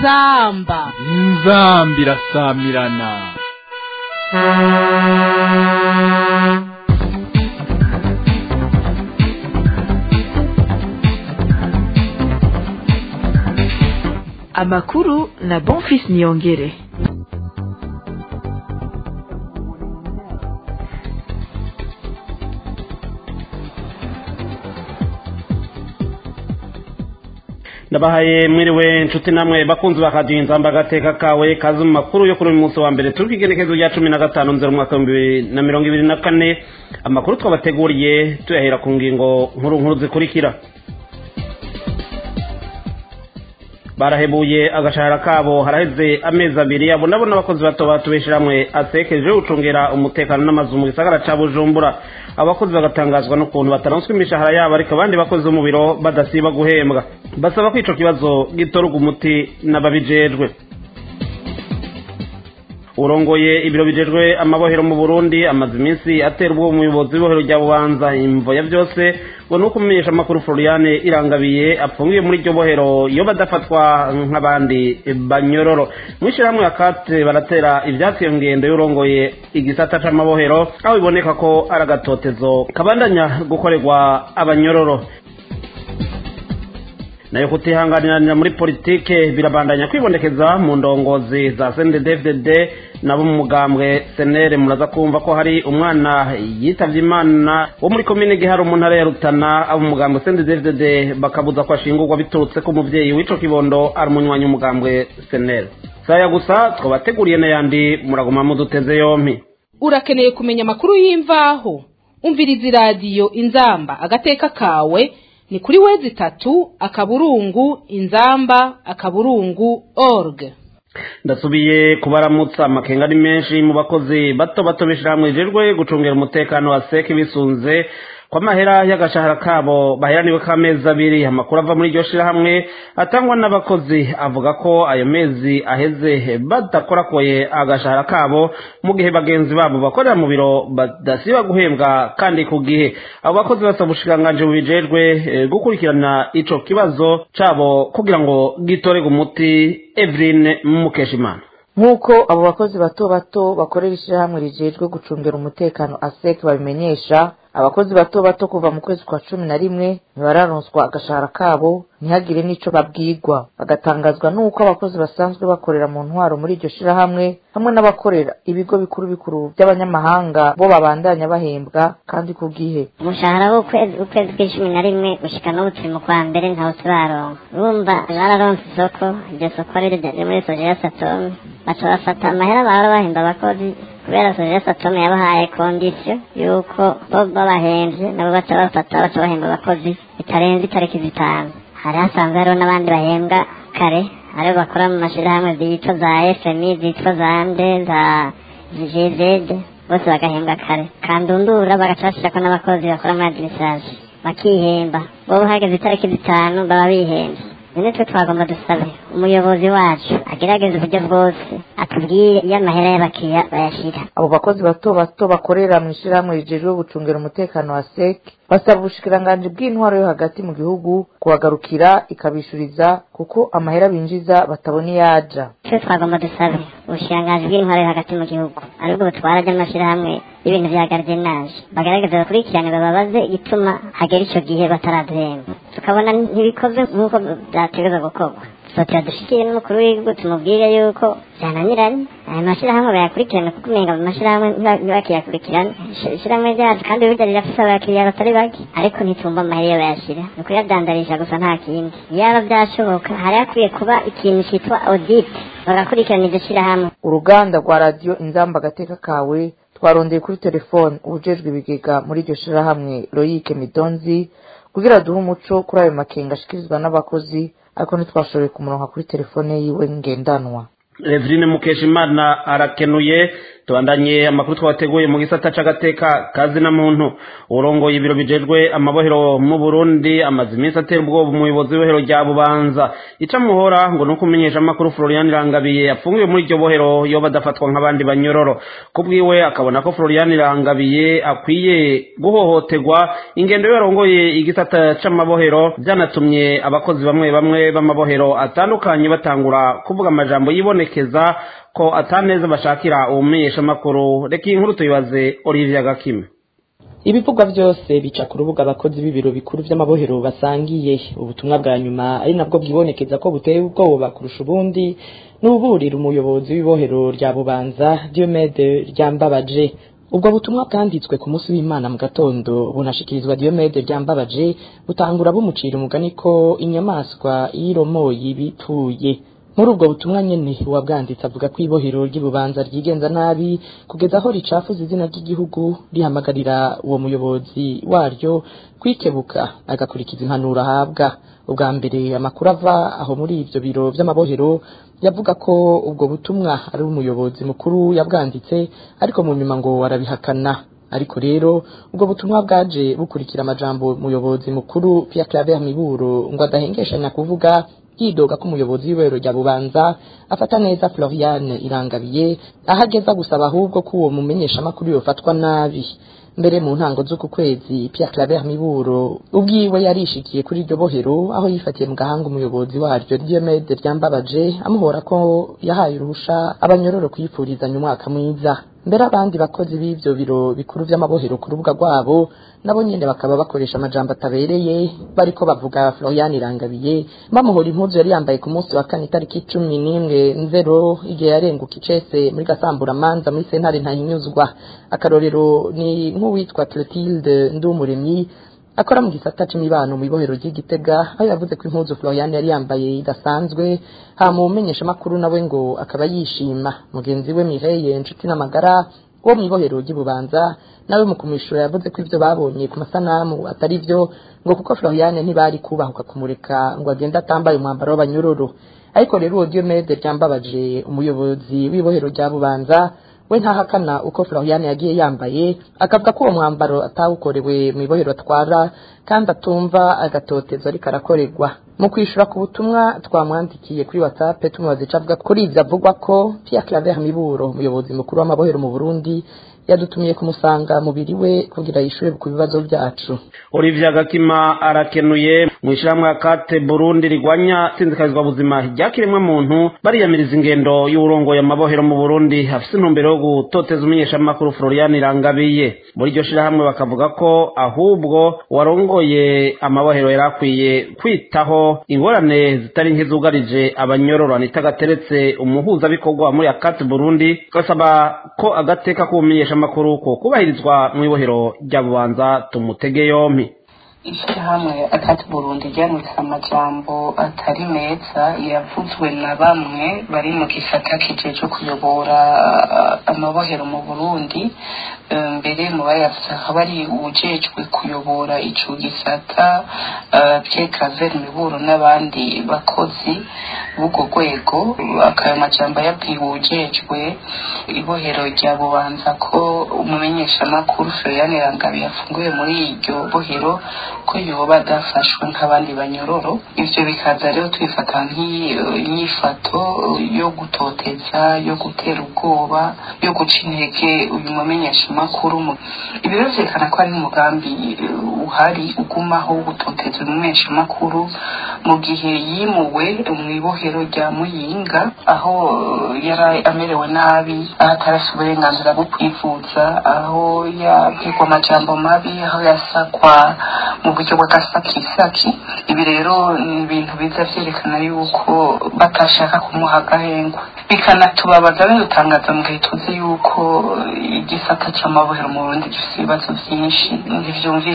inzamba inzamba irasamirana amakuru na bonfis niyongere ndabahaye mwiriwe nshuti namwe bakunzi bakadiye inzamba agateka kawe kazi mu makuru yo kuri uyu munsi wa mbere turi ku igenekezo rya cumi na gatanu nzero umwaka w'ibihumbi bibiri na mirongo ibiri na kane amakuru twabateguriye tuyahera ku ngingo nkuru nkuru zikurikira barahebuye agashahara kabo haraheze amezi abiri abo nabo n'abakozi bato batubeshyira hamwe asekeje gucungira umutekano n'amazu mu gisagara ca bujumbura abakozi bagatangazwa n'ukuntu bataronswa imishahara yabo ariko abandi bakozi bo mu biro badasiba guhembwa basaba ko ico kibazo gitorwa umuti n'ababijejwe urongoye ibiro bijejwe amabohero mu burundi amaze iminsi atera ubwo umuyobozi w'ibohero rya bubanza imvo ya byose ngo ni uko umumenyesha amakuru floriane irangabiye apfungiye muri iryo bohero iyo badafatwa nk'abandi banyororo mu ishyirahamwe akate baratera ibyatsi iyo ngendo y'urongoye igisata c'amabohero aho biboneka ko ari agatotezo kabandanya gukorerwa abanyororo nayo kutihanganirana muri politike birabandanya kwibonekeza mu ndongozi za CNDD-FDD nabo mu mugambwe senere muraza kumva ko hari umwana yitavye imana wo muri komine giharo mu ntara ya rutana abo mu mugambwe CNDD-FDD bakabuza ko ashingurwa biturutse ko umuvyeyi w'ico kibondo ari umunywanyi w'umugambwe senere saya gusa twabateguriye n'ayandi muraguma muduteze yompi urakeneye kumenya amakuru y'imvaho umviriza iradiyo inzamba agateka kawe ni kuri wezi itatu akaburungu inzamba akaburungu org ndasubiye kubaramutsa amakenga ari menshi mu bakozi bato bato b'ishyirahamwe rijejwe gucungira umutekano wa seki bisunze ko amahera y'agashahara kabo baheraniwe k'amezi abiri amakuru ava muri iryo shirahamwe atangwa n'abakozi avuga ko ayo mezi aheze badakorakoye agashahara kabo mu gihe bagenzi babo bakorera mu biro badasiba guhembwa kandi ku gihe abo bakozi basaba ubushikiranganji bubijejwe gukurikirana ico kibazo cabo kugira ngo gitorerwe umuti Evelyn Mukeshimana nk'uko abo bakozi bato bato bakorera ishyirahamwe rijejwe gucungira umutekano asec babimenyesha abakozi bato bato kuva mu kwezi kwa cumi na rimwe ntibararonswa agashahara kabo ntihagire n'ico babwirwa bagatangazwa n'uko abakozi basanzwe bakorera mu ntwaro muri iryo shirahamwe hamwe n'abakorera ibigo bikuru bikuru by'abanyamahanga bo babandanya bahembwa kandi ku bwihe umushahara w'ukwezi ukwezi kw'icumi na rimwe gushika n'ubu turi mu kwa mbere ntawe turaronka urumva bararonse isoko iryo soko riri muri sojeya satome baca bafata amahera bahora bahemba abakozi kubera sojeya satome yabahaye kondisiyo y'uko bo babahemvye nabo baca bafata baca bahemba abakozi bitarenze itariki zitanu hari hasanzwe hariho n'abandi bahembwa kare aribo bakora mu mashirahamwe zitwa za fmi zitwa za nde za gzd bose bagahembwa kare kandundura bagaca bashirako n'abakozi bakora muri adirisage bakihemba bobo hageze itariki zitanu baba bihembye none twe twagomba dusabe umuyobozi wacu agerageza uburyo bwose atubwire iyo amahera y'abakiriya bayashira abo bakozi bato bato bakorera mu ishyirahamwe rijejwe gucungira umutekano wa sec basaba ubushikiranganji bw'intwaro yo hagati mu gihugu kubagarukira ikabishuriza kuko amahera binjiza batabona iyo aja twe twagomba dusabe ubushikiranganji bw'intwaro yo hagati mu gihugu aribwo butwara ry'amashyirahamwe y'ibintu vya gardenaje bagerageza bakurikirane bababaze igituma hagera ico gihe bataraduhemba tukabona ntibikoze nk'uko vyategerezwa gukorwa sotera dushikiye n'umukuru w'igihugu tumubwire yuko vyananiranye ayo mashirahamwe bayakurikirane kuko umenga mu mashirahamwe ntibakiyakurikirane ishirahamwe ryacu kandi burya rirafise abakiriya batari bake ariko ntitumva amahera iyo bayashira ni ukuyadandarisha gusa nta kindi yaba vyashoboka hari hakwiye kuba ikintu citwa audit bagakurikirana iryo shirahamwe uruganda rwa radiyo inzamba agateka kawe twarondeye kuri telefone ubujejwe ibigega muri iryo shirahamwe loyike midonzi kugira duhe umuco kuri ayo makenga ashikirizwa n'abakozi ariko ntitwashoboye kumuronka kuri telefone yiwe ngendanwa Eveline Mukeshimana arakenuye tubandanye amakuru twateguye mu gisata c'agateka kazi na muntu urongoye ibiro bijejwe amabohero mu Burundi amaze iminsi atera ubwoba umuyobozi w'ihero rya Bubanza ica muhora ngo nuko umenyesha amakuru Florian Rangabiye afungiwe muri iryo bohero yoba adafatwa nk'abandi banyororo kubwiwe akabona ko Florian Rangabiye akwiye guhohoterwa ingendo yarongoye igisata c'amabohero byanatumye abakozi bamwe bamwe b'amabohero atandukanye batangura kuvuga amajambo yibonekeza ko ataneza bashakira ubumenyesha amakuru reka iyi nkuru tuyibaze Olivier Gakime ibivugwa byose bica ku rubuga abakozi b'ibiro bikuru by'amabohero basangiye ubutumwa bwa nyuma ari nabwo bwibonekeza ko buteye ubwoba kurusha ubundi n'uburira umuyobozi w'ibohero rya bubanza Diomede ryambabaje ubwo butumwa bwanditswe ku munsi w'imana mu gatondo bunashikirizwa Diomede ryambabaje butangura bumucira umugani ko inyamaswa y'iromoyi bipfuye muri ubwo butumwa nyene uwabwanditse avuga ko ibohero ry'ibubanza ryigenza nabi kugeza aho ricafuza izina ry'igihugu rihamagarira uwo muyobozi waryo kwikebuka agakurikiza impanuro ahabwa ubwa mbere amakuru ava aho muri ivyo biro vy'amabohero yavuga ko ubwo butumwa ari umuyobozi mukuru yabwanditse ariko mu nyuma ngo arabihakana ariko rero ubwo butumwa bwaje bukurikira amajambo umuyobozi mukuru Pierre Claver Miburo ngo adahengeshanya kuvuga yidoga ko umuyobozi w'ibero rya bubanza afata neza Floriane Irangabiye aho ageza gusaba ahubwo ko uwo mumenyesha amakuru yofatwa nabi mbere mu ntango z'uku kwezi Pierre Claver Miburo ubwiwe yarishikiye kuri iryo bohero aho yifatiye mu gahanga umuyobozi waryo Diomede ryambabaje amuhora ko yahaye uruhusha abanyororo kuyifurizanya umwaka mwiza mbere abandi bakozi b'ivyo biro bikuru vy'amabohero ku rubuga rwabo nabo nyene bakaba bakoresha amajambo atabereye bariko bavuga Florian Irangabiye bamuhora impuzu yari yambaye ku munsi wa kane itariki cumi n'imwe nzero igihe yarenguka icese muri gasambura manza muri sentare ntahinyuzwa akarorero ni nk'uwitwa Clotilde Ndumuremyi akora mu gisata c'imibano mu ibohero ry'igitega aho yavuze ko impuzu Florian yari yambaye idasanzwe hama umenyesha makuru nawe ngo akaba yishima mugenzi we Mireille inshuti n'amagara wo mu ibohero ry'ububanza nawe mu kumwishura yavuze ko ivyo babonye ku masanamu atari vyo ngo kuko Florian ntibari kubahuka kumureka ngo agende atambaye umwambaro w'abanyururu ariko rero uwo Diomede ryambabaje umuyobozi w'ibohero rya bubanza we ntahakana uko Florian yagiye yambaye akavuga ko uwo mwambaro atawukorewe mu ibohero atwara kandi atumva agatotezo ariko arakorerwa mu kwishura ku butumwa twamwandikiye kuri WhatsApp tumubaza ico avuga kuri ivyo avugwa ko Pierre Claver Miburo umuyobozi mukuru w'amabohero mu Burundi yadutumiye kumusanga mubiri we kugira yishure ku bibazo byacu Olivier Gakima arakenuye mu ishyirahamwe akate Burundi rigwanya sinzikazwa buzima ryakiremwe muntu bariyamiriza ingendo y'urongo y'amabohero mu Burundi afise intumbero yo gutoteza umenyesha makuru Florian Irangabiye muri iryo shirahamwe bakavuga ko ahubwo warongoye amabohero yarakwiye kwitaho ingorane zitari nk'izugarije abanyororo nitagateretse umuhuza bikorwa muri akate Burundi gasaba ko agateka k'umenyesha amakuru ko kubahirizwa mu ibohero rya bubanza tumutege yompi ishyirahamwe akati burundi ryanditse amajambo atari meza yavuzwe na bamwe bari mu gisata kije cyo kuyobora amabohero mu burundi mbere mu bayavuze akaba ari uwujejwe kuyobora ico gisata Pierre Claver Miburo n'abandi bakozi b'ubwo rwego akayo majambo yabwiye uwujejwe ibohero rya bubanza ko umumenyeshamakuru Florian Rangabi yafunguye muri iryo bohero ko yoba adafashwe nk'abandi banyororo ivyo bikaza rero twifata nk'inyifato yo gutoteza yo gutera ubwoba yo guca intege uyu mumenyeshamakuru ibi rero vyerekana ko ari umugambi uhari ugumaho wo gutoteza umumenyeshamakuru mu gihe yimuwe mu ibohero rya muyinga aho yari amerewe nabi aho atarafise uburenganzira bwo kwivuza aho yabwirwa amajambo mabi aho yasakwa mu buryo bw'agasakisaki ibi rero ni ibintu biza vyerekana yuko batashaka kumuha agahengwa bikanatubabaza bidutangaza mu gihe tuzi yuko igisata c'amabohero mu burundi gifise ibibazo vyinshi ntivyumvikana ko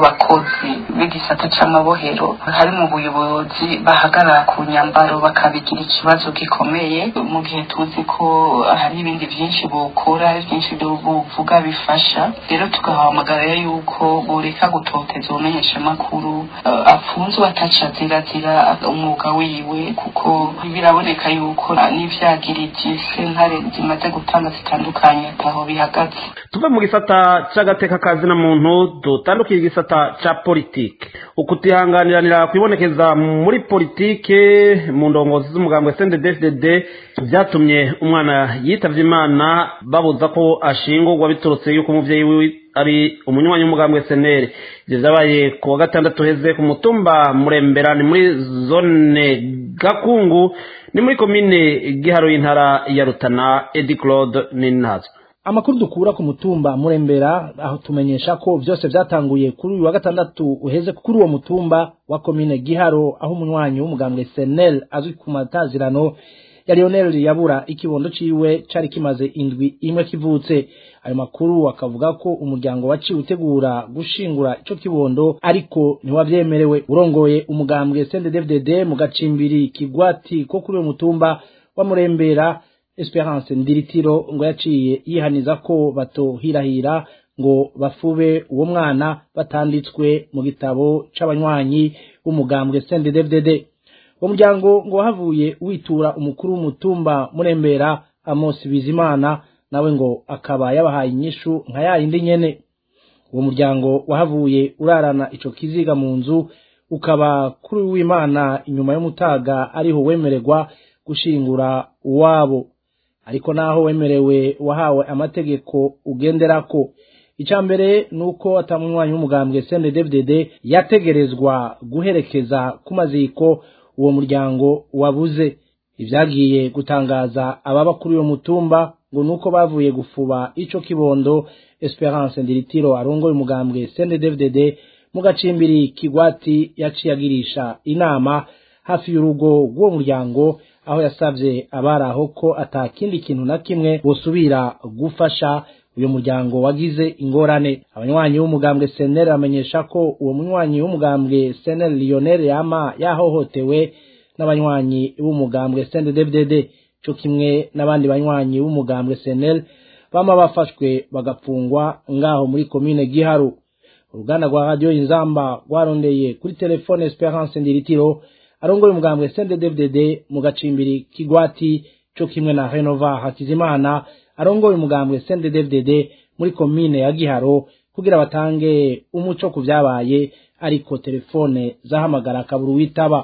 abakozi b'igisata c'amabohero hari mu buyobozi bahagarara ku nyambaro bakabigira ikibazo gikomeye mu gihe tuzi ko hari ibindi byinshi bukora byinshi buvuga bifasha rero tugahamagara yuko boreka gutoteza ubumenyeshamakuru uh, apfunzwe ataca zirazira umwuga wiwe kuko biraboneka yuko n'ivyagiriji sentare zimaze gutanga zitandukanye ataho bihagaze tuve mu gisata c'agateka kazina muntu dutandukiye igisata ca politike ukutihanganiranira kwibonekeza muri politike mu ndongozi z'umugambwe CNDD-FDD vyatumye umwana yitavye imana babuza ko ashingurwa biturutse yuko umuvyeyi wiwe ari umunywanyi w'umugambwe senere ivyo vyabaye ku wa gatandatu heze ku mutumba murembera ni muri zone gakungu ni muri komine giharo y'intara ya rutana edi claude nintazo amakuru dukura ku mutumba murembera aho tumenyesha ko vyose vyatanguye kuri uyu wa gatandatu uheze kuri uwo mutumba wa komine giharo aho umunywanyi w'umugambwe senel azwi ku matazirano ya Lionel yabura ikibondo ciwe cari kimaze indwi imwe kivutse ayo makuru akavuga ko umuryango waciye utegura gushingura ico kibondo ariko ntiwavyemerewe urongoye umugambwe CNDD-FDD mu gacimbiri kigwati ko kuri uwo mutumba wa murembera Esperance Ndiritiro ngo yaciye yihaniza ko batohirahira ngo bafube uwo mwana batanditswe mu gitabo c'abanywanyi b'umugambwe CNDD-FDD uwo muryango ngo wahavuye witura umukuru w'umutumba murembera Amos Bizimana nawe ngo akaba yabahaye inyishu nka yayindi nyene uwo muryango wahavuye urarana ico kiziga mu nzu ukaba kuri w'Imana inyuma y'umutaga ariho wemererwa gushingura uwabo ariko naho wemerewe wahawe amategeko ugenderako icya mbere ni uko atamunywanyi w'umugambwe CNDD-FDD yategerezwa guherekeza ku maziko uwo muryango wabuze ibyagiye gutangaza ababa kuri uwo mutumba ngo nuko bavuye gufuba ico kibondo Esperance Ndiritiro arongoye umugambwe CNDD-FDD mu gacimbiri kigwati yaciye agirisha inama hafi y'urugo rw'uwo muryango aho yasavye abaraho ko atakindi kintu na kimwe bosubira gufasha uyu muryango wagize ingorane abanywanyi b'umugambwe senel bamenyesha ko uwo munywanyi w'umugambwe senel lionel yama yahohotewe n'abanywanyi b'umugambwe CNDD-FDD cyo kimwe n'abandi banywanyi b'umugambwe senel bama bafashwe bagapfungwa ngaho muri komine giharu uruganda rwa radio inzamba rwarondeye kuri telefone Esperance Ndiritiro arongoye umugambwe CNDD-FDD mu gacimbiri kigwati cyo kimwe na Renova Hakizimana arongoye umugambwe CNDD-FDD muri komine ya Giharo kugira batange umuco ku byabaye ariko telefone zahamagara akaburu witaba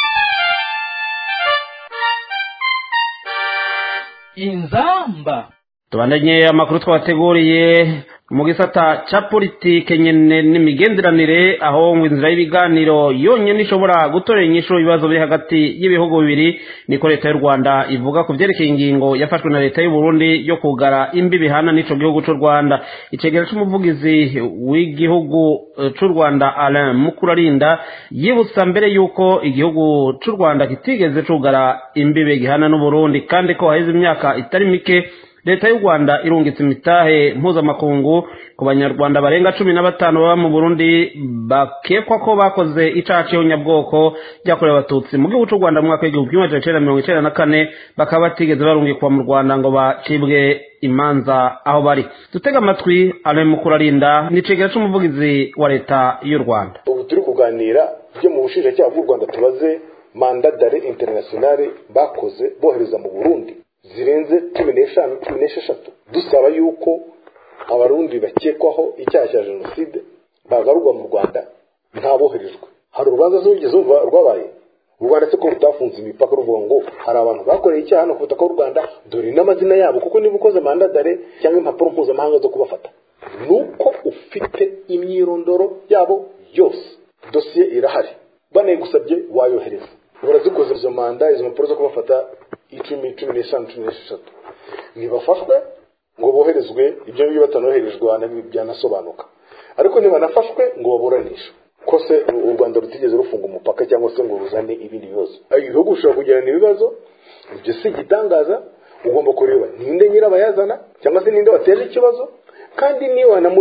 inzamba tubandanye amakuru twabateguriye mu gisata ca politike nyene n'imigenderanire aho ngo inzira y'ibiganiro yonyene ishobora gutorera inyishu ibibazo biri hagati y'ibihugu bibiri niko leta y'u rwanda ivuga ku vyerekeye ingingo yafashwe na leta y'u burundi yo kugara imbi bihana n'ico gihugu c'u rwanda icegera c'umuvugizi w'igihugu c'u rwanda alain mukurarinda yibutsa mbere y'uko igihugu c'u rwanda kitigeze cugara imbibe gihana n'uburundi kandi ko haheze imyaka itari mike leta y'u rwanda irungitse imitahe mpuzamakungu ku banyarwanda barenga cumi na batanu baba mu burundi bakekwa ko bakoze icaha c'ihonyabwoko ryakorewe abatutsi mu gihugu c'u rwanda mu mwaka w'igihumbi kimwe majana icenda mirongo icenda na kane bakaba batigeze barungikwa mu rwanda ngo bacibwe imanza aho bari dutega amatwi alain mukurarinda ni icegera c'umuvugizi wa leta y'u rwanda ubu turi kuganira byo mu bushinjacyaha bw'u rwanda tubaze manda dare internationale bakoze bohereza mu burundi zirenze cumi n'eshanu cumi n'esheshatu dusaba yuko abarundi bakekwaho icyaha cya jenoside bagarurwa mu rwanda ntaboherejwe hari urubanza z'urugeze umva rwabaye u rwanda se ko rutafunze imipaka ruvuga ngo hari abantu bakoreye icyaha hano ku butaka bw'u rwanda dore n'amazina yabo kuko niba ukoze manda dare cyangwa impapuro mpuzamahanga zo kubafata ni uko ufite imyirondoro yabo yose dosiye irahari banayigusabye wayohereza urazikoze izo manda izo mpapuro zo kubafata icumi cumi n'eshanu cumi n'esheshatu ntibafashwe ngo boherezwe ibyo ngibyo batanoherezwa byanasobanuka ariko ntibanafashwe ngo baburanishwe ko se u rwanda rutigeze rufunga umupaka cyangwa se ngo ruzane ibindi bibazo ibihugu bishobora kugirana ibibazo ibyo si igitangaza ugomba kureba ninde nyirabayazana cyangwa se ninde wateje ikibazo kandi niba wanamureba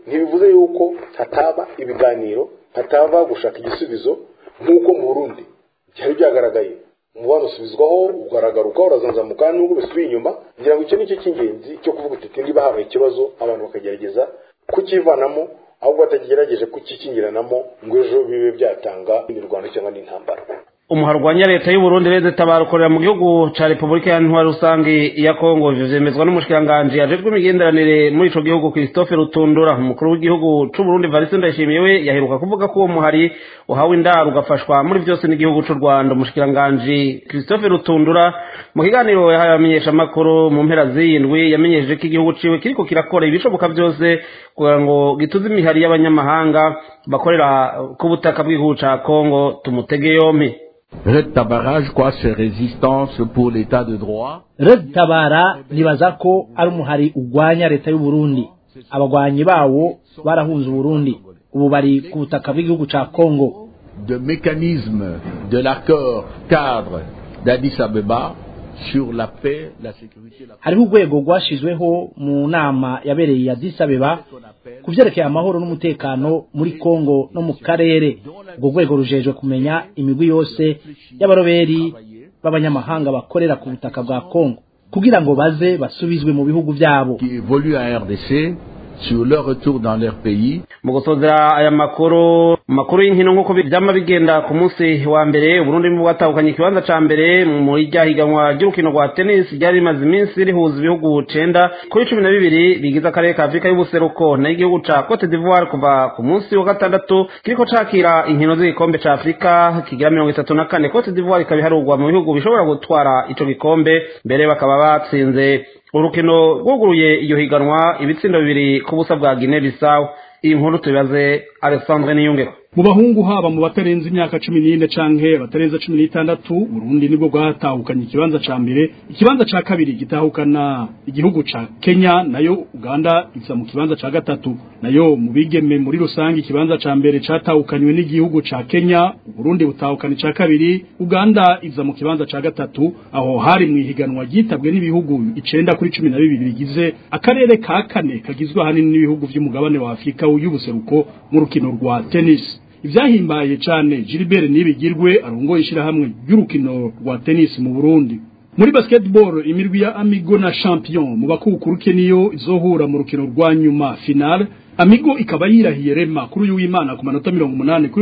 ntibivuze yuko hataba ibiganiro hataba gushaka igisubizo nk'uko mu burundi byari byagaragaye umubano usubizwaho ugaragaruka urazanzamuka nubwo bisubiye inyuma ngira ngo icyo ni cyo cy'ingenzi cyo kuvuga uti niba habaye ikibazo abantu bakagerageza kukivanamo ahubwo batagerageje kukikingiranamo ngo ejo bibe byatanga imirwano cyangwa n'intambara umuharwanya leta y'u Burundi reze tabarukorera mu gihugu ca Republika ya Ntwari rusangi ya Kongo ivyo vyemezwa n'umushikiranganje ajejwe imigenderanire muri ico gihugu Christophe Rutundura umukuru w'igihugu c'u Burundi Varisi Ndayishimiye we yaheruka kuvuga ko uwo muhari uhawe indaro ugafashwa muri vyose n'igihugu c'u Rwanda umushikiranganje Christophe Rutundura mu kiganiro yahaye abamenyesha makuru mu mpera z'indwi yamenyesheje ko igihugu ciwe kiriko kirakora ibishoboka vyose kugira ngo gituze imihari y'abanyamahanga bakorera ku butaka bw'igihugu ca Kongo tumutege yompi Red Tabara, je crois, c'est résistance pour l'état de droit. Red Tabara nibaza ko ari umuhari ugwanya leta y'u Burundi. Abagwanyi bawo barahunze Burundi. Ubu bari ku butaka bw'igihugu ca Kongo. De mécanisme de l'accord cadre d'Addis Abeba sur la paix, la sécurité, la hariho urwego rwashizweho mu nama yabereye ya Addis Abeba ku vyerekeye amahoro n'umutekano muri Kongo no mu karere urwo rwego rujejwe kumenya imigwi yose y'abaroberi b'abanyamahanga bakorera ku butaka bwa Kongo kugira ngo baze basubizwe mu bihugu vyabo qui évolue en RDC sur leur retour dans leur pays. mu gusozera aya makuru makuru y'inkino nk'uko byama bigenda ku munsi wa mbere uburundi bwatahukanye ikibanza ca mbere muri rya higanwa ry'urukino rwa tennis ryari rimaze iminsi rihuza ibihugu cenda kuri cumi na bibiri bigize akarere ka afurika y'ubuseruko nayo igihugu ca cote d'ivoire kuva ku munsi wa gatandatu kiriko cakira inkino z'igikombe ca afurika kigira mirongo itatu na kane cote d'ivoire ikaba iharurwa mu bihugu bishobora gutwara ico gikombe mbere bakaba batsinze urukino rwuguruye iyo higanwa ibitsindo bibiri ku busa bwa Guinea Bissau iyi nkuru tubibaze Alexandre Niyungeko mu bahungu haba mu batarenze imyaka cumi n'ine canke batarenze cumi n'itandatu Burundi nibwo bwatahukanye ikibanza ca mbere ikibanza ca kabiri gitahukana igihugu ca Kenya nayo Uganda iza mu kibanza ca gatatu nayo mu bigeme muri rusange ikibanza ca mbere catahukanywe n'igihugu ca Kenya Burundi butahukana ca kabiri Uganda iza mu kibanza ca gatatu aho hari mu ihiganwa ryitabwe n'ibihugu icenda kuri cumi na bibiri bigize akarere ka kane kagizwe ahanini n'ibihugu vy'umugabane wa Afurika y'ubuseruko mu rukino rwa tennis ivyahimbaye cane Gilbert Nibigirwe arongoye ishirahamwe ry'urukino rwa tennis mu Burundi muri basketball imirwi ya Amigo na Champion mu bakukuruke niyo izohura mu rukino rwa nyuma final Amigo ikaba yirahiye Rema kuri uyu w'Imana ku manota 80 kuri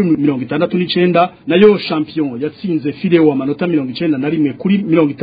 69 nayo Champion yatsinze Fileo amanota 91 kuri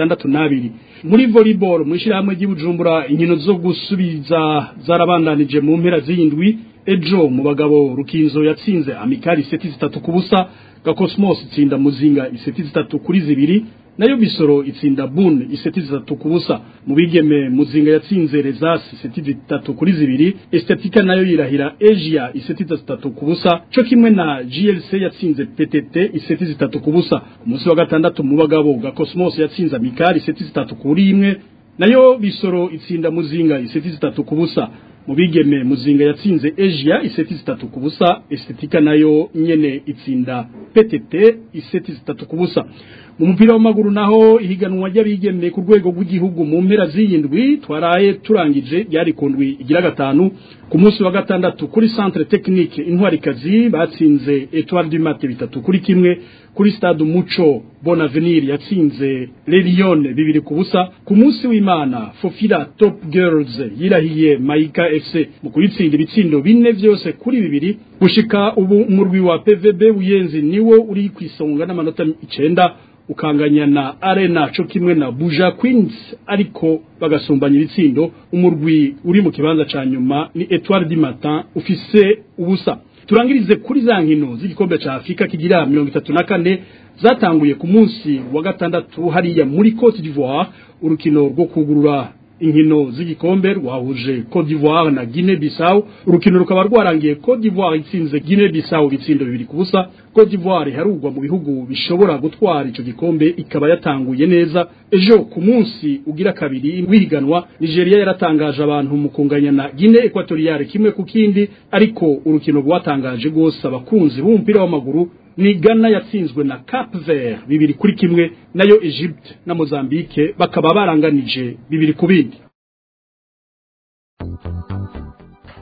62 muri volleyball mu ishirahamwe ry'Ibujumbura inkino zo gusubiza zarabandanije mu mpera z'indwi ejo mu bagabo rukinzo yatsinze amikari seti zitatu ku busa gakosmos itsinda muzinga iseti zitatu kuri zibiri nayo bisoro itsinda bun iseti zitatu ku busa mu bigeme muzinga yatsinze rezasi iseti zitatu kuri zibiri estetika nayo yirahira asia iseti zitatu ku busa cyo kimwe na glc yatsinze ptt iseti zitatu ku busa umunsi wa gatandatu mu bagabo gakosmos yatsinze amikari iseti zitatu kuri imwe nayo bisoro itsinda muzinga iseti zitatu ku busa mu bigeme muzinga yatsinze Asia iseti zitatu ku busa estetika nayo nyene itsinda PTT iseti zitatu ku busa mu mupira w'amaguru naho ihiganwa ry'abigeme ku rwego rw'igihugu mu mpera z'iyindwi twaraye turangije ryari ku ndwi igira gatanu ku munsi wa gatandatu kuri centre technique intwarikazi batsinze Etoile du Mate bitatu kuri kimwe kuri stade Umuco Bonavenir yatsinze Le Lion bibiri ku busa ku munsi w'Imana Fofira Top Girls yirahiye Maika FC mu kuyitsinda ibitsindo bine vyose kuri bibiri gushika ubu umurwi wa PVB Buyenzi niwo uri kwisonga n'amanota 9 ukanganya na Arena cyo kimwe na Buja Queens ariko bagasumbanya ibitsindo umurwi uri mu kibanza ca nyuma ni Etoile du Matin ufise ubusa turangirize kuri za nkino z'igikombe ca Afrika kigira 34 zatanguye ku munsi wa gatandatu hariya muri Cote d'Ivoire urukino rwo kugurura inkino z'igikombe rwahuje Cote d'Ivoire na Guinea Bissau urukino rukaba rwarangiye Cote d'Ivoire itsinze Guinea Bissau ibitsindo bibiri ku busa Cote d'Ivoire harugwa mu bihugu bishobora gutwara ico gikombe ikaba yatanguye neza ejo ku munsi ugira kabiri wihiganwa Nigeria yaratangaje abantu mu kunganya na Guinea Equatoriale kimwe ku kindi ariko urukino rwatangaje gose abakunzi b'umupira w'amaguru ni Ghana yatsinzwe na Cap Vert bibiri kuri kimwe nayo Egypte na Mozambique bakaba baranganije bibiri ku bindi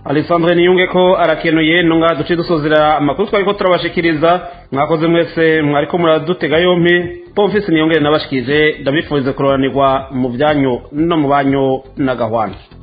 Alessandre niyunge ko arakenuye nunga duce dusozera amakuru twari ko turabashikiriza mwakoze mwese mwariko muradutega yompi pomfisi niyongere nabashikije ndabifurize kuroranirwa mu byanyu no mu banyu na gahwana